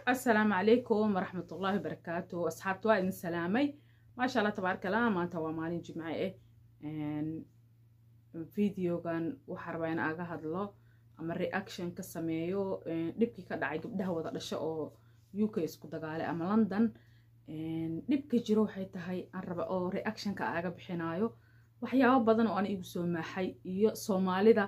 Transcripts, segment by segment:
asalaamu calaykum waraxmat ullaahi barakaatu asxaabta waa idin salaamay maasha allah tabaaraka allah maanta waa maalin jimce ah videogan waxaa rabaa in aga hadlo ama reaction ka sameeyo dhibkii ka dhacay gabdhaha wada dhasho oo u k isku dagaalay ama london dhibka jiro waxay tahay aan raba oo reactionka aga bixinayo waxyaabo badan oo ana igu soo maaxay iyo soomaalida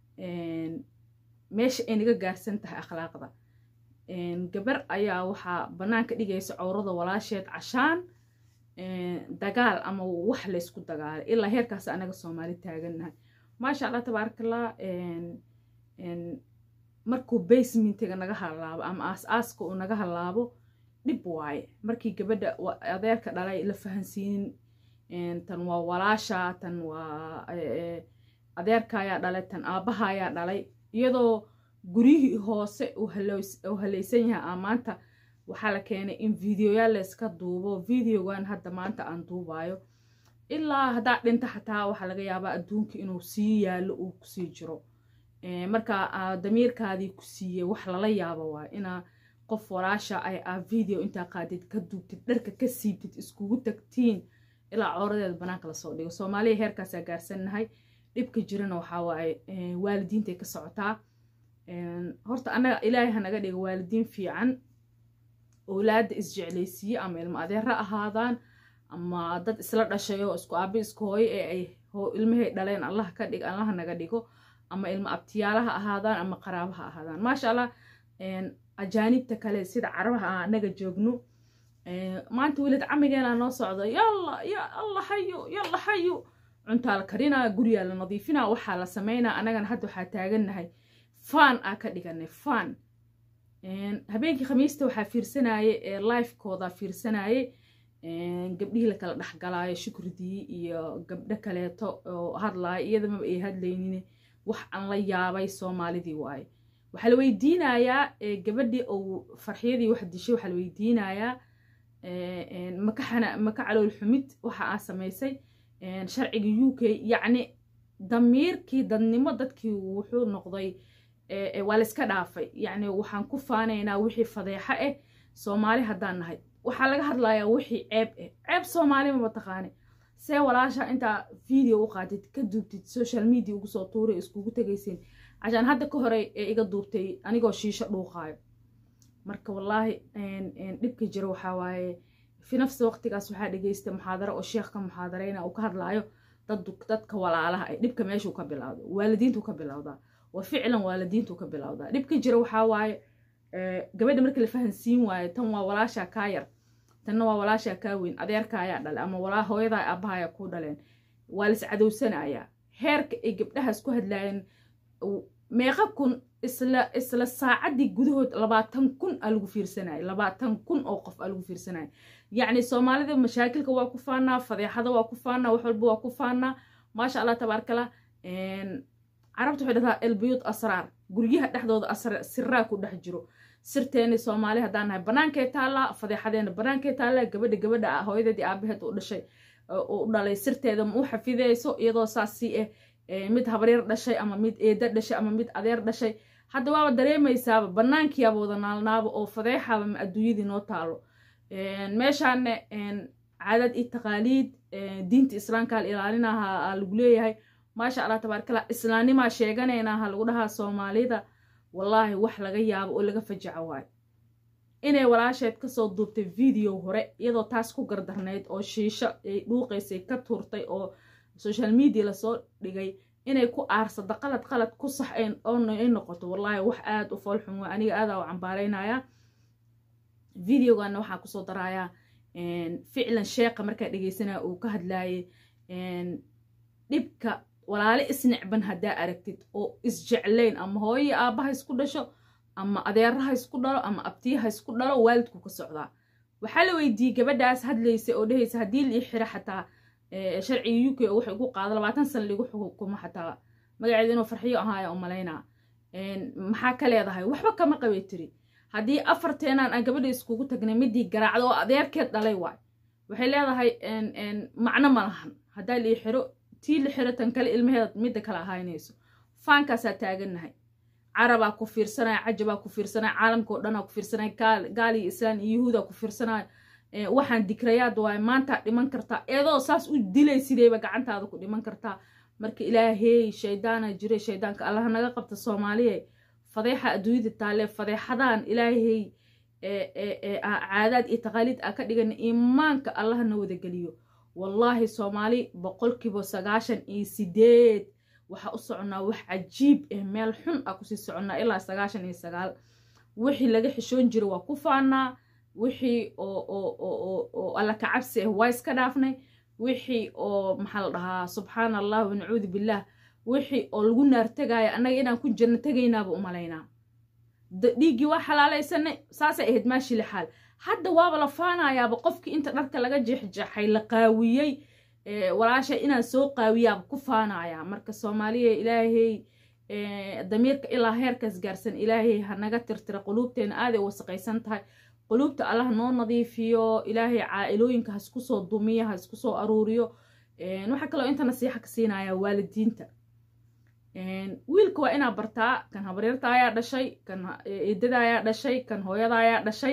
meesha ay naga gaarsan tahay akhlaaqda gabar ayaa waxaa bannaanka dhigaysa cowrada walaasheed cashaan dagaal ama wax laysku dagaalay ilaa heerkaas anaga soomaali taagannahay maasha allah tabaarakallah markuu basementiga naga halaabo ama aas-aaska uu naga halaabo dhib waaye markii gabadha adeerka dhalay la fahansiinin tan waa walaasha tan waa adeerka ayaa dhalay tan aabbaha ayaa dhalay iyadoo guryihii hoose uu halaysan yahay aa maanta waxaa la keenay in videoyaal layska duubo videogan hadda maanta aan duubayo ilaa haddaa dhinta xataa waxaa laga yaabaa adduunka inuu sii yaallo uu kusii jiro marka damiirkaadii ku siiyey wax lala yaabo waay inaa qof walaasha ay aa video intaa qaadid ka duubtid dharka ka siibtid iskugu tagtiin ilaa cooradeeda banaanka lasoo dhigo soomaaliya heerkaasaa gaarsannahay dhibka jirana waxaa waaye waalidiintay ka socotaa horta annaga ilaahay hanaga dhiga waalidiin fiican owlaadda isjeclaysiiye ama ilmo adeera ahaadaan ama dad isla dhashay oo isku aabi isku hooyo ee ay ilmahay dhaleen allah ka dhig allaha naga dhigo ama ilmo abtiyaalaha ahaadaan ama qaraabaha ahaadaan maasha allah ajaanibta kale sida carabaha ah anaga joogno maanta welid camigeena noo socdo yalla ya alla hayo yalla hayo cuntaa la karinaa guriyaa la nadiifinaa waxaa la sameynaa anagana hadda waxaa taagannahay faan aa ka dhiganay faan habeenkii khamiista waxaa fiirsanaye ee lifekooda fiirsanaye gabdhihii lakala dhexgalaayo shukridii iyo gabdho kaleeto oo hadlaaya iyadamaba ay hadlaynin wax aan la yaabay soomaalidii waaye waxaa la weydiinayaa gabadhii ou farxiyadii wax dishay waxaa la weydiinayaa maka calool xumid waxa aa samaysay sharciga u k yacni damiirkii dadnimo dadkii wuxuu noqday waa la iska dhaafay yacni waxaan ku faanaynaa wixii fadeexo ah soomaali haddaan nahay waxaa laga hadlayaa wixii ceeb ah ceeb soomaali maba taqaani see walaasha intaa video u qaadid ka duubtid social media ugu soo tuuray iskugu tegaysiin cashaan hadda ka horey ee iga duubtay anigoo shiisho dhuuqaayo marka wallaahi dhibka jira waxaa waaye fi nafsi waqtigaas waxaa dhegeystay muxaadaro oo sheekh ka muxaadareyna uu ka hadlaayo dadka walaalaha ay dhibka meeshuu ka bilowda waalidiintuu ka bilowdaa wa ficlan waalidiintuu ka bilowdaa dhibka jira waxaa waaye gabadha marka la fahansiin waayo tan waa walaashaa kaa yar tanna waa walaashaa kaa weyn adeerka ayaa dhalay ama walaa hooyadaa aabbaha ayaa kuu dhaleen waa lis cadowsanayaa heerka ay gabdhahaas ku hadlaayeen meeqa kun isla isla saacaddii gudahood labaatan kun aa lagu fiirsanaya labaatan kun oo qof aa lagu fiirsanaya yacni soomaalida mashaakilka waa ku faanaa fadeexada waa ku faanaa wax walba waa ku faanaa maasha allah tabaarkala carabta waxay dhahdaa elbiyuud asraar guryaha dhexdooda asra siraa ku dhex jiro sirteeni soomaali haddaan nahay bannaankay taallaa fadeexadeena bannaankay taallaa gabadha gabadha hooyadeedii aabaheed u dhashay u dhalay sirteeda ma u xafidayso iyadoo saasi ah mid habaryar dhashay ama mid eeda dhashay ama mid adeer dhashay hadda waaba dareemaysaaba bannaankiyaaba wada naalnaaba oo fadeexaaba ma adduunyadii noo taalo meeshaane caadad iyo taqaaliid diinta islaamka la ilaalinaha lagu leeyahay maasha allah tabaarkala islaamnimaa sheeganaynaha lagu dhahaa soomaalida wallaahi wax laga yaabo oo laga fajaco waayo inay walaasheed kasoo duubtay video hore iyadoo taas ku gardarnayd oo shiisho ay dhuuqaysay ka tuurtay oo social media lasoo dhigay inay ku aarsado qalad qalad ku sax ay noqoto wallaahi wax aada u foolxun waa aniga aadaa u cambaaraynaya videoganna waxaa kusoo darayaa ficlan sheeqa markaa dhegeysanaya uu ka hadlaayay dhibka walaale isnicban haddaa aragtid oo isjeclayn ama hooyii aabbaha isku dhasho ama adeeraha isku dhalo ama abtiyaha isku dhalo waalidku ka socdaa waxaa la weydiiyey gabadhaas hadlaysa oo dhehaysa haddii lii xiro xataa sharciga u k oo waxay ugu qaado labaatan sana ligu xukumo xataa magaceeda inuu farxiyo ahaaya u malaynaa maxaa ka leedahay waxba kama qabay tiri haddii afarteenaan aan gabadha iskugu tagnay midii garaacdo oo adeerkeed dhalay waay waxay leedahay macno ma lahan haddaa lii xiro tii la xiro tan kale ilmaheeda midda kale ahaynayso faankaasaa taagannahay carabaa ku fiirsanaya cajabaa ku fiirsanaya caalamka oo dhanaa ku fiirsanaya gaal iyo islaan iyo yuhuudaa ku fiirsanaya waxaan dikrayaad waaye maantaa dhiman kartaa eedoo saas u dilay sideyba gacantaada ku dhiman kartaa marka ilaahey shaydaana jiray shaydaanka allaha naga qabta soomaaliye fadeexa adduunyada taalle fadeexadaan ilaahey caadaad iyo taqaaliid aa ka dhigana iimaanka allaha na wadageliyo wallaahi soomaali boqolkiiba sagaashan iyo sideed waxaa u soconnaa wax cajiib ah meel xun ah kusii soconnaa ilaa sagaashan iyo sagaal wixii laga xishoon jira waa ku faanaa wixii oo alla ka cabsi ah waa iska dhaafnay wixii oo maxaa la dhahaa subxaana allah wanacuudu billaah wixii oo lagu naartegaayo annaga inaan ku janno tegaynaaba u malaynaa dhiiggii waa xalaalaysanay saasay ahayd maashi lixaal hadda waaba la faanayaaba qofkii inta dharka laga jeexjeexay la qaawiyey walaasha inaan soo qaawiyaaba ku faanayaa marka soomaaliya ilaahay damiirka ilaa heerkaas gaarsan ilaahay ha naga tirtira quluubteena aaday wasaqaysan tahay quluubta allah noo nadiifiyo ilaahay caa-ilooyinka hasku soo dumiyo ha isku soo aruuriyo waxaa kaloo inta nasiixa ka siinaya waalidiinta wiilka waa inaa bartaa kan habaryarta ayaa dhashay kan eedada ayaa dhashay kan hooyada ayaa dhashay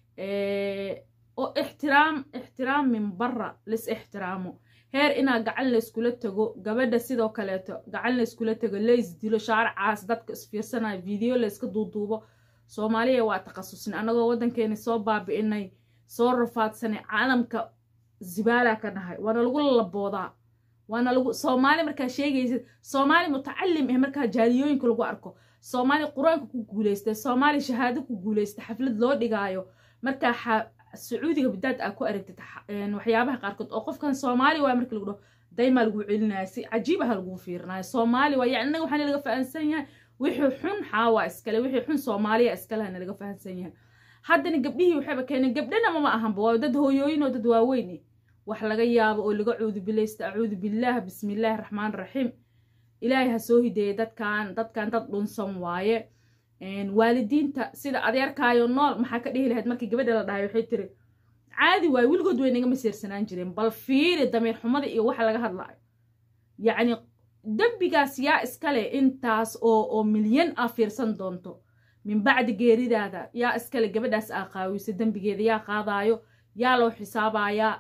oo ixtiraam ixtiraam min barra lis ixtiraamo heer inaa gacan layskula tago gabadha sidoo kaleeto gacan layskula tago lays dilo shaaracaas dadka isfiirsanayo video layska duuduubo soomaaliya waa takhasusnay annagoo waddankeeni soo baabi'inay soo rafaadsanay caalamka zibaalaa ka nahay waana lagu laboodaa waana lagu soomaali markaa sheegaysid soomaali mutacalim ah markaa jaaliyooyinka lagu arko soomaali qur-aanka ku guulaystay soomaali shahaado ku guulaystay xaflad loo dhigaayo markaa sacuudiga bidaad aa ku aragtid waxyaabaha qaarkood oo qofkan soomaali waa marka lagu dhaho daymaa lagu celinaya si cajiibaha lagu fiirinayo soomaali waa yani innaga waxaana laga fahansan yahay wixii xun xaawaa iskale wixii xun soomaaliya iskalehana laga fahansan yahay haddana gabdhihii waxayba keeneen gabdhana mama ahanba waa dad hooyooyin oo dad waaweyn wax laga yaabo oo laga cuudu bilaysta acuudu billaah bismillaahi raxmaan raxiim ilaahay ha soo hideeya dadkan dadkan dad dhunsan waaye waalidiinta sida adeerkaayo nool maxaa ka dhihi lahayd markii gabadha la dhahay waxay tiri caadi waaye weligood way naga masiirsanaan jireen bal fiiri damiir xumada iyo waxa laga hadlaayo yacni dembigaas yaa iskale intaas oo oo milyan ah fiirsan doonto min bacdi geeridaada yaa iskale gabadhaas aa qaawisa dembigeeda yaa qaadaayo yaa loo xisaabayaa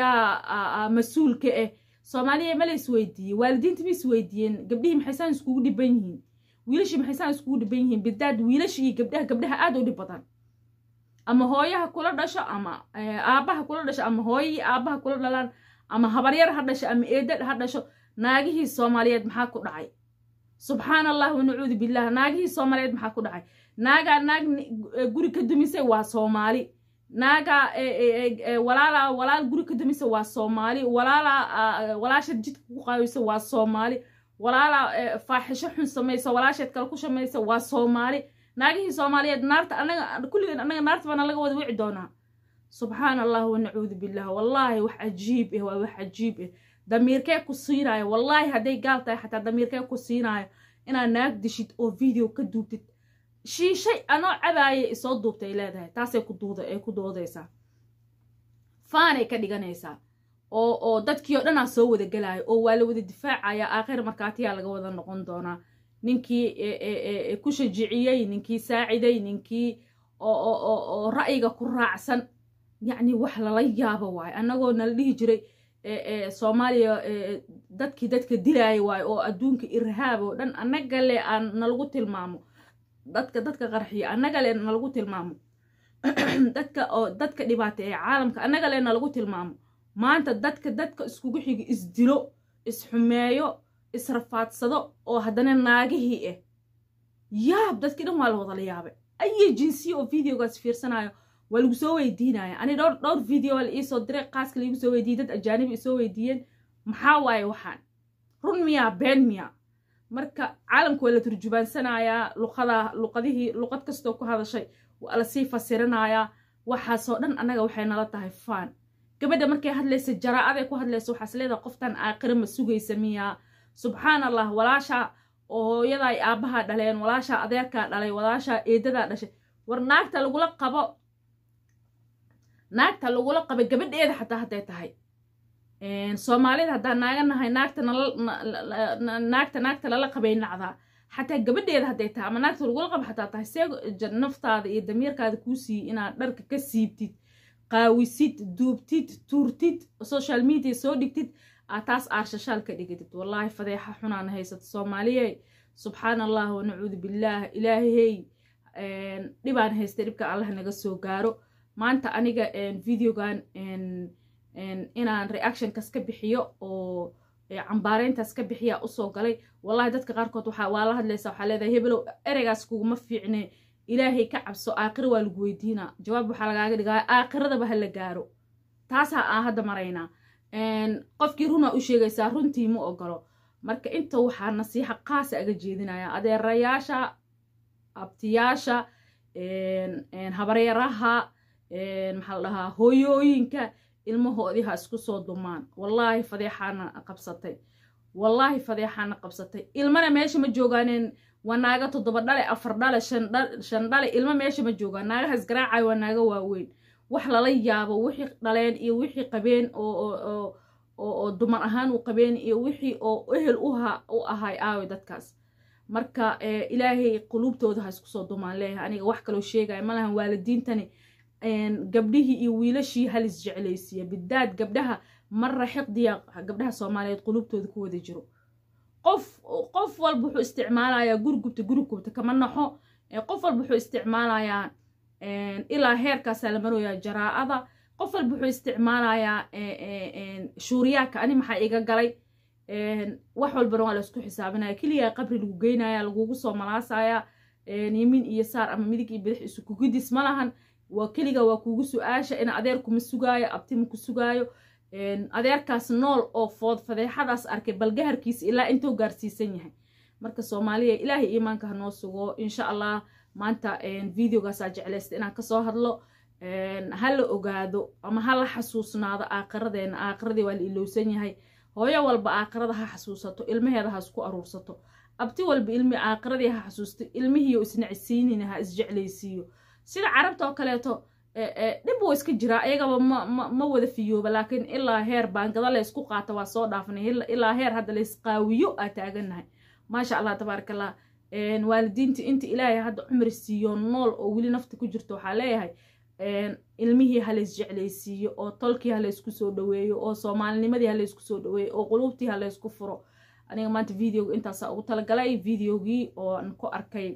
yaa mas-uulka ah soomaaliya ma la isweydiiyey waalidiinta ma isweydiiyeen gabdhihii maxaysaan iskugu dhiban yihiin wiilashii maxaysaan iskugu dhiban yihiin bidaad wiilasha iyo gabdhaha gabdhaha aad u dhib badan ama hooyaha kula dhasho ama aabbaha kula dhasho ama hooyihii aabbaha kula dhalaan ama habaryar ha dhasho ama eedad ha dhasho naagihii soomaaliyeed maxaa ku dhacay subxaan allah wanacuudu billaah naagihii soomaaliyeed maxaa ku dhacay naagaa naag guri ka dumisay waa soomaali naagaa walaala walaal guri ka dumisay waa soomaali walaala walaasha jidka ku qaawisa waa soomaali walaala faaxisho xun samaysa walaasheed kale ku shamaysa waa soomaali naagihii soomaaliyeed naarta anaga kulligeen anaga naarta baana laga wada wici doonaa subxaan allah wanacuudu billaah wallaahi wax cajiib ah waa wax cajiib ah damiirkee ku siinaayo wallaahi hadday gaal tahay xataa damiirkee ku siinaayo inaad naag dishid oo video ka duubtid shiishay anoo cabaaya isoo duubtay leedahay taasay ku duuda ay ku doodaysaa faanay ka dhiganaysaa oo oo dadkii oo dhanaa soo wada gelaayo oo waa la wada difaacaya aakhir markaatiyaa laga wada noqon doonaa ninkii ku shajiciyey ninkii saaciday ninkii oo ra'yiga ku raacsan yacni wax lala yaabo waayo annagoo nala dhihi jiray soomaaliya dadkii dadka dilaaya waayo oo adduunka irhaab oo dhan annaga le aan nalagu tilmaamo dadka dadka qarxiya annaga le nalagu tilmaamo dadka oo dadka dhibaata ee caalamka annaga le nalagu tilmaamo maanta dadka dadka iskugu xiga isdilo isxumeeyo israfaadsado oo haddana naagihii ah yaab dadkii dhan waa la wada la yaabay ayi jinsiya oo videogaas fiirsanayo waa lagu soo weydiinaya ani dhowr dhowr video waa la iisoo diray qaaska laigu soo weydiiyey dad ajaanibi isoo weydiiyeen maxaa waaye waxaan run miyaa been miyaa marka caalamka waa la turjubaansanayaa luqada luqadihii luqad kastoo ku hadashay waa lasii fasirinayaa waxaasoo dhan annaga waxay nala tahay faan gabadha markay hadlaysa jaraa-aday ku hadlaysa waxaas leedahay qoftan aakhira ma sugaysa miyaa subxaan allah walaashaa oo hooyadaa aabbahaa dhaleen walaashaa adeerkaa dhalay walaashaa eedadaa dhashay war naagta lagula qabo naagta lagula qaba gabadheeda xataa hadday tahay soomaalida haddaan naaga nahay naagta naagta naagta lala qabay nacdaa xataa gabadheeda hadday tahay ama naagta lagula qaba xataa tahay see naftaada iyo damiirkaada kuu siiyey inaad dharka ka siibtid qaawisid duubtid tuurtid social media soo dhigtid aad taas aarshashaal ka dhigatid wallaahi fadeexa xunaan haysata soomaaliye subxaan allah wanacuudu billaah ilaahey dhibaan haysta dhibka allah naga soo gaaro maanta aniga videogan inaan reactionkas ka bixiyo oo cambaareyntaas ka bixiya usoo galay wallahi dadka qaarkood waa la hadlaysa waxaa leedahay hebelow ereygaas kuguma fiicne ilaahay ka cabso aakhira waa lagu weydiinaa jawaab waxaa lagaaga dhigaa aakhiradaba ha la gaaro taasaa aan hadda maraynaa qofkii runaa u sheegaysaa runtii ma ogolo marka inta waxaa nasiixa qaasa aga jeedinaya adeerayaasha abtiyaasha habaryaraha maxaa la dhahaa hooyooyinka ilmahoodii ha isku soo dumaan wallaahi fadeexaana qabsatay wallaahi fadeexaana qabsatay ilmana meesha ma joogaaneen waa naaga toddoba dhale afar dhale shan dhale ilmo meesha ma joogaan naagahaas garaacay waa naaga waaweyn wax lala yaabo wixii dhaleen iyo wixii qabeen oo dumar ahaan u qabeen iyo wixii oo ehel u ahay aawe dadkaas marka ilaahay quluubtooda ha isku soo dumaan leeyahay aniga wax kaloo sheegaya malahan waalidiintani gabdhihii iyo wiilashii halis jeclaysiiya bidaad gabdhaha marra xiqdiya gabdhaha soomaaliyeed quluubtooda ku wada jiro qof qof walba wuxuu isticmaalayaa gurigubta gurigubta kama naxo qof walba wuxuu isticmaalayaa ilaa heerkaasaa la marooyaa jaraa'ada qof walba wuxuu isticmaalayaa shuuriyaadka ani maxaa iga galay wax walbana waa laysku xisaabinaya keliyaa qabri lagu geynaya lagugu soo malaasaya yimiin iyo saar ama midig iyo bidix isu kugidis ma lahan waa keliga waa kuugu su-aasha in adeer kuma sugaayo abtima ku sugaayo adeerkaas nool oo food fadeexadaas arkay balgaharkiisa ilaa intuu gaarsiisan yahay marka soomaaliya ilaahay iimaanka ha noo sugo insha allah maanta videogaasaa jeclaysta inaan kasoo hadlo ha la ogaado ama ha la xasuusnaado aakiradeena aakiradii waa la ilowsan yahay hooyo walba aakirada ha xasuusato ilmaheeda ha isku aruursato abti walba ilmi aakiradii ha xasuusto ilmihiiyo isnacsiinina ha isjeclaysiiyo sida carabta oo kaleeto dhib wuu iska jiraa iyagaba ma wada fiyooba laakiin ilaa heer baangada laysku qaata waa soo dhaafnay ilaa heer hadda laysqaawiyo aa taagannahay maasha allah tabaaraka allah waalidiinta inta ilaahay hadda cumri siiyo nool oo weli nafta ku jirto waxaa leeyahay ilmihii ha lays jeclaysiiyo oo tolkii ha laysku soo dhaweeyo oo soomaalinimadii ha laysku soo dhaweeyo oo quluubtii ha laysku furo aniga maanta videoga intaasaa ugu talagalay videogii ooan ku arkay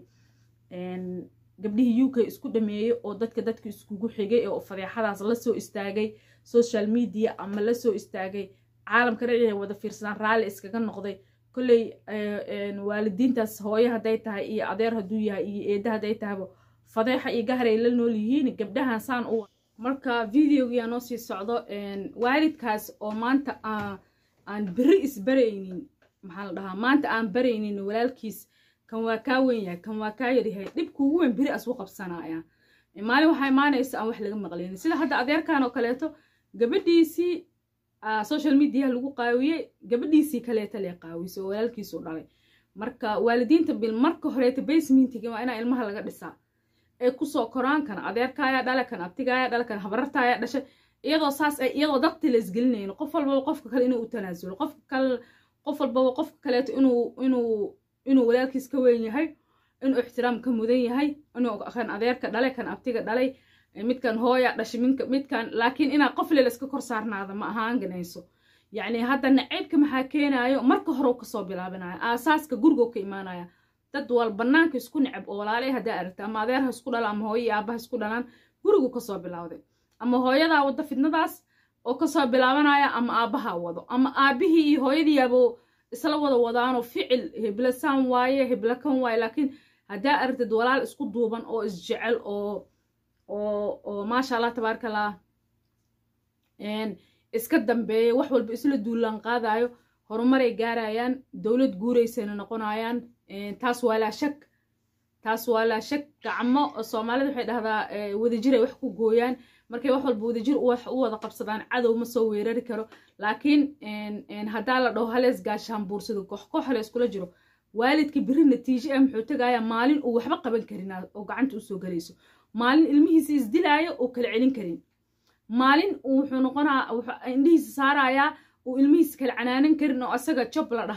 gabdhihii u k isku dhameeyey oo dadka dadka iskugu xigay oo fadeexadaas lasoo istaagay social media ama lasoo istaagay caalamka dhan inay wada fiirsadaan raalli iskaga noqday kolley waalidiintaas hooyo hadday tahay iyo adeer hadduu yahay iyo eedda hadday tahayba fadeexa iyo gaharay la nool yihiin gabdhahan saan u marka videogiyaa noo sii socdo waalidkaas oo maanta aan beri isbaraynin maxaa la dhahaa maanta aan baraynin walaalkiis kan waa kaa weyn yahay kan waa kaa yaryahay dhibkuugu weyn beri asu qabsanaya maalin waxaa imaanaysa aan wax laga maqlaynin sida hadda adeerkan oo kaleeto gabadhiisii social mediaha lagu qaawiyey gabadhiisii kaleeta lee qaawisay oo walaalkiisu dhalay marka waalidiinta bil marka horeeta basementiga waa inaa ilmaha laga dhisaa ee kusoo koraan kan adeerkaayaa dhale kan abtigaayaa dhale kan habarartaayaa dhashay iyadoo saas ay iyadoo dadti la isgelinayno qof walbaba qofka kale inuu u tanaasulo qof kale qof walbaba qofka kaleeto inuu inuu inuu walaalkiis ka weyn yahay inuu ixtiraam ka mudan yahay inuu kan adeerka dhalay kan abtiga dhalay midkan hooya dhashay midkan laakiin inaa qof leel iska kor saarnaada ma ahaan ganayso yacni hadda naceybka maxaa keenaayo marka hore kasoo bilaabinaya aasaaska gurigoo ka imaanaya dad wal banaanka isku necab oo walaalay haddaa aragta ama adeer ha isku dhala ama hooyo iyo aabaha isku dhalaan gurigu kasoo bilawday ama hooyadaa wada fidnadaas oo kasoo bilaabanaya ama aabaha wado ama aabihii iyo hooyadiiabo isla wada wadaanoo ficil hebla saan waaye hebla kan waaye laakiin haddaa aragtid walaal isku duuban oo isjecel oo oo oo maasha allah tabaaraka allah iska dambeeya wax walba isla duulaan qaadayo horumaray gaarayaan dowlad guuraysayna noqonayaan taas waa laa shak taas waa laa shak gacmo soomaalida waxay dhahdaa wadajiray wax ku gooyaan markay wax walba wadajir wax u wada qabsadaan cadow ma soo weerari karo laakiin haddaa la dhaho halees gaashaan buursado koox koox halees kula jiro waalidka beri natiijo ah muxuu tegayaa maalin uu waxba qaban karin oo gacanta usoo galayso maalin ilmihiisa isdilaayo oo kala celin karin maalin wuxuu noqonaa indhihiisa saarayaa uu ilmihiisa kala canaanan karin oo asaga job la dhahaayo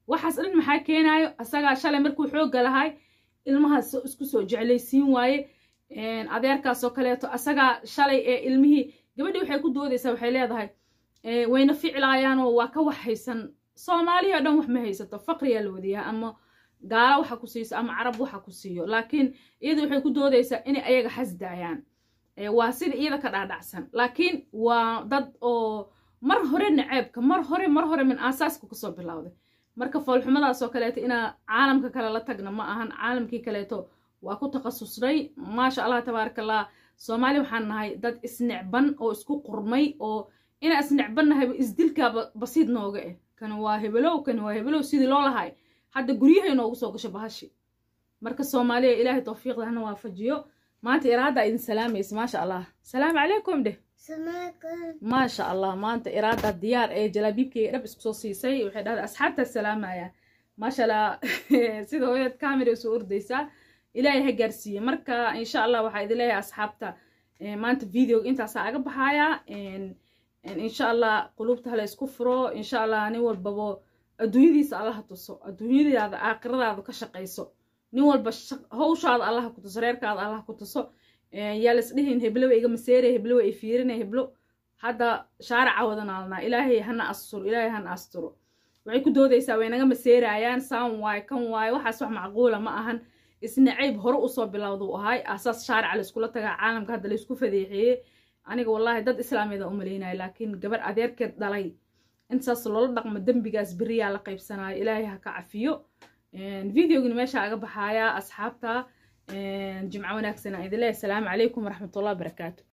waxaas dhan maxaa keenaayo asagaa shalay markuu xoogga lahay ilmahaas isku soo jeclaysiin waaye adeerkaasoo kaleeto asagaa shalay ee ilmihii gabadhii waxay ku doodaysaa waxay leedahay wayna ficlaayaanoo waa ka wax haysan soomaaliya o dhan wax ma haysato faqriyaa la wadiyaa ama gaalo waxa ku siiso ama carab waxa ku siiyo laakiin iyadu waxay ku doodaysaa inay ayaga xasdaayaan waa sida iyada ka dhaadhacsan laakiin waa dad oo mar hore naceebka mar hore mar hore min aasaaska kasoo bilowday marka foolxumadaasoo kaleeto inaa caalamka kale la tagna ma ahan caalamkii kaleeto waa ku takhasusnay maasha allah tabaaraka allah soomaali waxaan nahay dad isnecban oo isku qurmay oo inaa isnecban nahayba isdilkaaba basiid nooga eh kani waa hebelow kani waa hebelow sidii loo lahay hadda guryahay noogu soo gasho bahashi marka soomaaliya ilaahay tawfiiqda hana waafajiyo maanta iraada idin salaamaysa maasha allah salaamu calaykum dheh maasha allah maanta iraada diyaar ee jalaabiibkeyga dhab isku soo siisay waxay dhahday asxaabtaa salaamaya maasha allah sida hooyad camera soo ordaysaa ilaahay ha gaarsiiye marka insha allah waxaa idin leeyahay asxaabta maanta videoga intaasaa aga baxaaya insha allah qulubta hala isku furo insha allah nin walbabo adduunyadiisa allaha tuso adduunyadaada aakhiradaada ka shaqayso nin walba hawshaada allaha ku tuso reerkaada allaha ku tuso yaa las dhihin heblowa iga maseere heblowa i fiirina heblo hadda shaaraca wada naalnaa ilaahay hana asturo ilaahay hana asturo waxay ku doodaysaa way naga maseerayaan saan waaye kan waaye waxaas wax macquula ma ahan isnacayb hore usoo bilowduu ahay asaas shaarica layskula tagaa caalamka hadda laysku fadeexeeye aniga wallaahi dad islaamiyada u malaynaya laakiin gabar adeerkeed dhalay intaas loola dhaqmo dembigaas beriyaa la qaybsanaayo ilaahay ha ka cafiyo videogani meesha aga baxaaya asxaabta jimco wanaagsan aan idin leeyahay asalaamu calaykum waraxmatullahi wabarakaatu